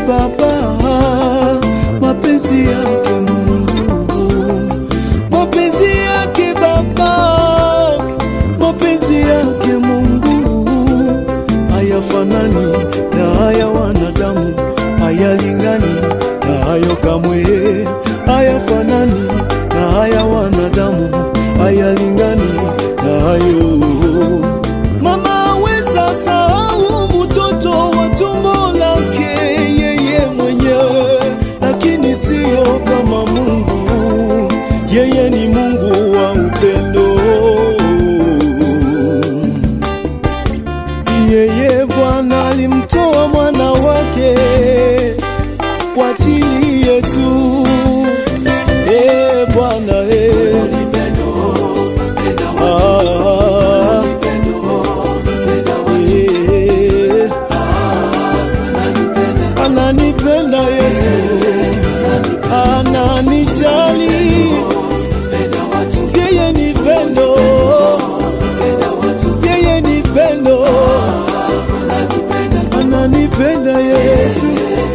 Baba, mapenzi yake Mungu, mapenzi yake Baba, mapenzi yake Mungu hayafanani na haya wanadamu, hayalingani na hayo kamwe, hayafanani na haya wanadamu, hayalingani na hayo Mama aweza sahau mtoto wa tumbo lake yeye mwenyewe, lakini siyo kama Mungu. Yeye ni Mungu wa upendo. Yeye Bwana alimtoa mwana wake kwa ajili yetu. Eh Bwana eh. Ah. Eh. Ananipenda Yesu, ananijali, yeye ni pendo, yeye ni pendo, ananipenda Yesu.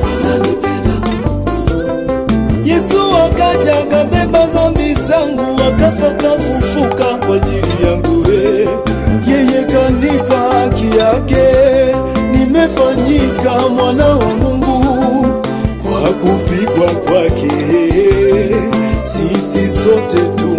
Yesu akaja akabeba dhambi zangu, akafa kafufuka kwa ajili yangu. eh. Yeye kanipa haki yake, nimefanyika mwana wa Mungu kwa kupigwa kwake. Sisi sote tu